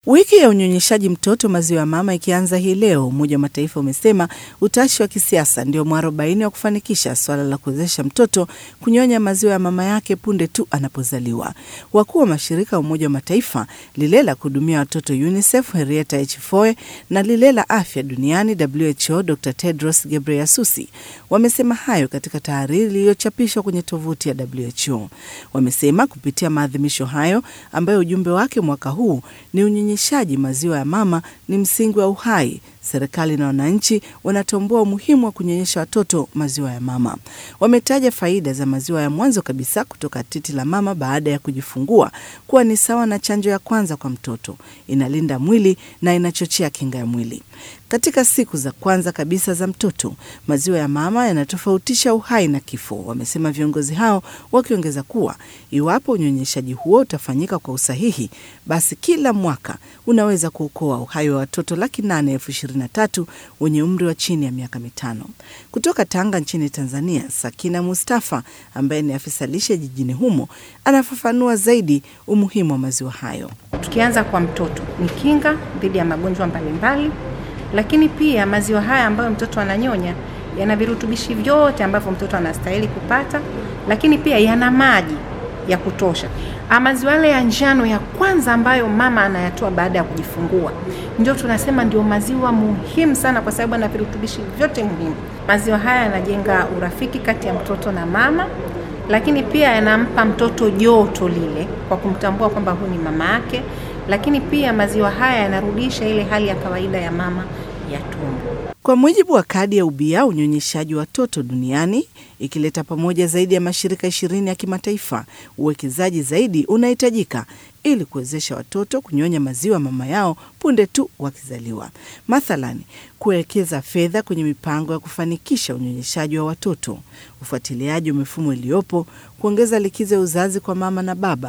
Wiki ya unyonyeshaji mtoto maziwa ya mama ikianza hii leo, Umoja wa Mataifa umesema utashi wa kisiasa ndio mwarobaini wa kufanikisha swala la kuwezesha mtoto kunyonya maziwa ya mama yake punde tu anapozaliwa. Wakuu wa mashirika ya Umoja wa Mataifa, lile la kuhudumia watoto UNICEF Henrietta Echifue na lile la afya duniani WHO Dr Tedros Ghebreyesus wamesema hayo katika tahariri iliyochapishwa kwenye tovuti ya WHO. Wamesema kupitia maadhimisho hayo ambayo ujumbe wake mwaka huu ni unyonyeshaji maziwa ya mama ni msingi wa uhai. Serikali na wananchi wanatambua umuhimu wa kunyonyesha watoto maziwa ya mama. Wametaja faida za maziwa ya mwanzo kabisa kutoka titi la mama baada ya kujifungua kuwa ni sawa na chanjo ya kwanza kwa mtoto, inalinda mwili na inachochea kinga ya mwili. Katika siku za kwanza kabisa za mtoto, maziwa ya mama yanatofautisha uhai na kifo, wamesema viongozi hao, wakiongeza kuwa iwapo unyonyeshaji huo utafanyika kwa usahihi, basi kila mwaka unaweza kuokoa uhai wa watoto laki nane elfu ishirini na tatu wenye umri wa chini ya miaka mitano. Kutoka Tanga nchini Tanzania, Sakina Mustafa ambaye ni afisa lishe jijini humo anafafanua zaidi umuhimu wa maziwa hayo. Tukianza kwa mtoto, ni kinga dhidi ya magonjwa mbalimbali, lakini pia maziwa haya ambayo mtoto ananyonya yana virutubishi vyote ambavyo mtoto anastahili kupata, lakini pia yana maji ya kutosha. Maziwa yale ya njano ya kwanza ambayo mama anayatoa baada ya kujifungua, ndio tunasema ndio maziwa muhimu sana, kwa sababu yana virutubishi vyote muhimu. Maziwa haya yanajenga urafiki kati ya mtoto na mama, lakini pia yanampa mtoto joto lile kwa kumtambua kwamba huyu ni mama yake, lakini pia maziwa haya yanarudisha ile hali ya kawaida ya mama ya tumbo. Kwa mujibu wa kadi ya ubia unyonyeshaji watoto duniani ikileta pamoja zaidi ya mashirika ishirini ya kimataifa, uwekezaji zaidi unahitajika ili kuwezesha watoto kunyonya maziwa mama yao punde tu wakizaliwa. Mathalani, kuwekeza fedha kwenye mipango ya kufanikisha unyonyeshaji wa watoto, ufuatiliaji wa mifumo iliyopo, kuongeza likizo ya uzazi kwa mama na baba